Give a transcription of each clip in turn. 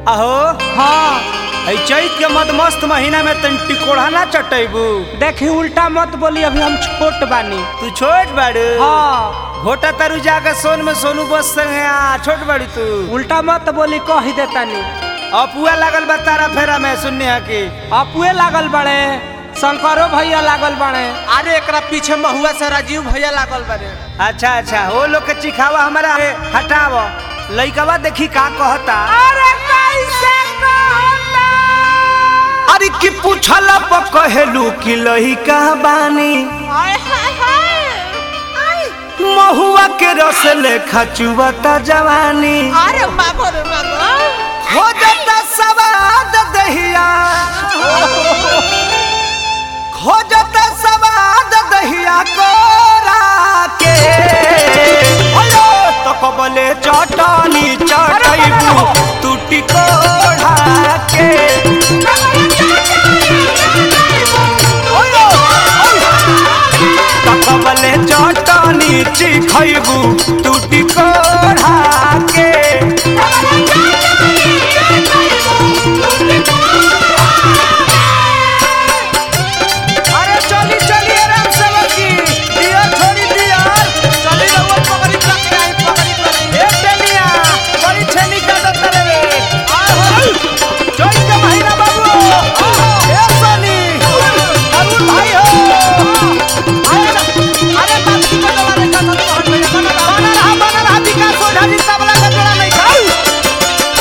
अहो हाँ ऐ चैत के मद मस्त महीना में तन टिकोड़ा ना चटैबू देखी उल्टा मत बोली अभी हम छोट बानी तू छोट बाड़ू हाँ घोटा तरु जाकर सोन में सोनू बस संगे आ छोट बाड़ी तू उल्टा मत बोली कह ही देतानी अपुआ लागल बा तारा फेरा में सुनने हा की अपुए लागल बड़े शंकरो भैया लागल बड़े अरे एकरा पीछे महुआ से राजीव भैया लागल बारे अच्छा अच्छा वो लोग के चिखावा हमारा है, हटाव लइकवा देखी का कहता अरे कैसे कहता अरे की पूछल कहेलू कि लइका बानी महुआ के रस लेखा चुवता जवानी अरे मागो रे मागो हो जाता सवाद दहिया हो जाता सवाद दहिया कोरा के अयो तो कबले चटनी चटैबू टूटी कोढ़ा के अयो, तो कबले चटनी चिखैबू टूटी कोढ़ा के अरे चली चली आराम से बकी दिया छोड़ी दिया चली रहुआ पकड़ी पकड़ी आई पकड़ी पकड़ी ए टेनिया बड़ी छेनी का दत्तर रे जोई के महीना बाबू ए सोनी अरुण भाई हो अरे बात की बदला रे का तो हट भैया बना बना रहा बना रहा विकास ओझा जी तबला का जोड़ा नहीं खाऊ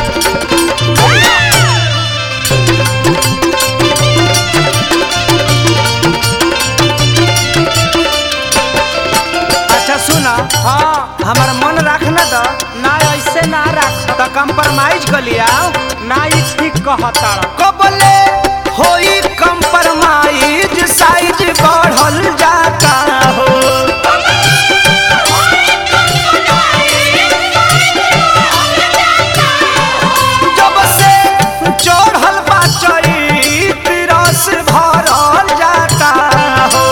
अच्छा सुना हाँ हमारा मन रखना तो ना ऐसे ना रख तो कंप्रोमाइज कर लिया ना ई ठीक कहता कबले होई कंप्रोमाइज साइज बढ़ल जाता हो जब से चढ़ल बा चैत रस भरल जाता हो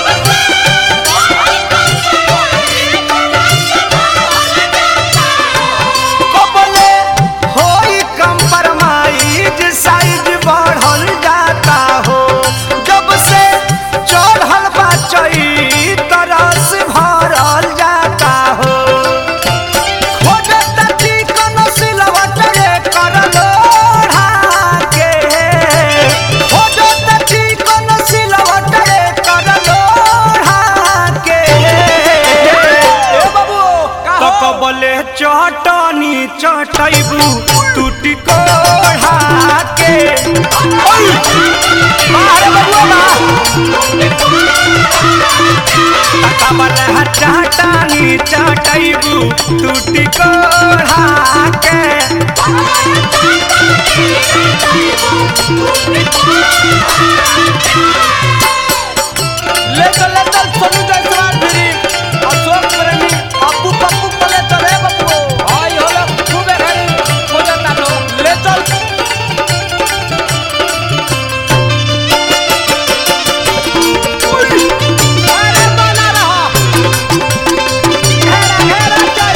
कबले होई कंप्रोमाइज साइज बढ़ल जाता हो जब से चढ़ल बा चैत रस भरल जाता हो खोजता चिकन सिलवट रे कर लोढ़ा के खोजता चिकन सिलवट रे कर लोढ़ा के ए बाबू तो कबले चटनी चटैबू टूटी कोढ़ा के ओय मारे बबुआ बा कबले हटाटानी चटैबू टूटी कोढ़ा के ले चल ले चल सोनू जायसवाल फिरी अशोक प्रेमी अप्पू पप्पू को ले चल रे बप्पू आई होला खूबे घड़ी हो जाता लो ले चल अरे बना रहा घेरा घेरा चल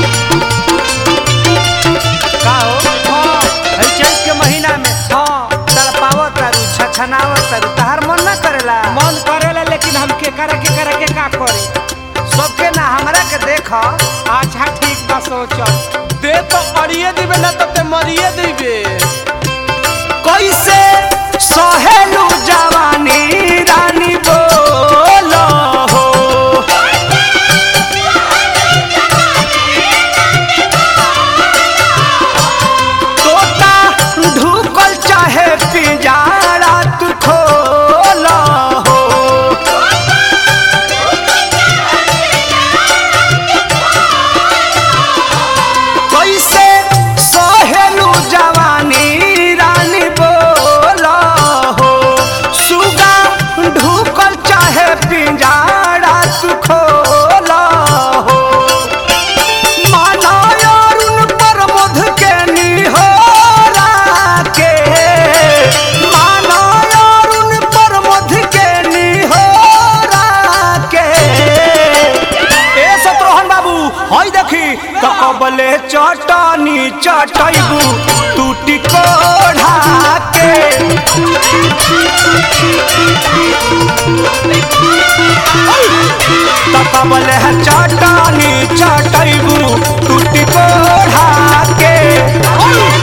का हो हाँ है चैत के महीना में हाँ तड़पावत तारू छछनावत तारू तहार मन ना करेला मन करेला लेकिन हम के करे के करे के का करे सबके ना हमरा के देख अच्छा ठीक बा सोचल दे तो अड़िए दिबे ना तो ते मरिए दिबे कैसे सहेलू जवानी रानी बोलो हो तोता ढुकल चाहे पिंजारा तू खोलो हो कैसे सहेलू जवानी तो कबले चटनी चटैबू टूटी कोढ़ा के तो कबले चटनी चटैबू टूटी कोढ़ा के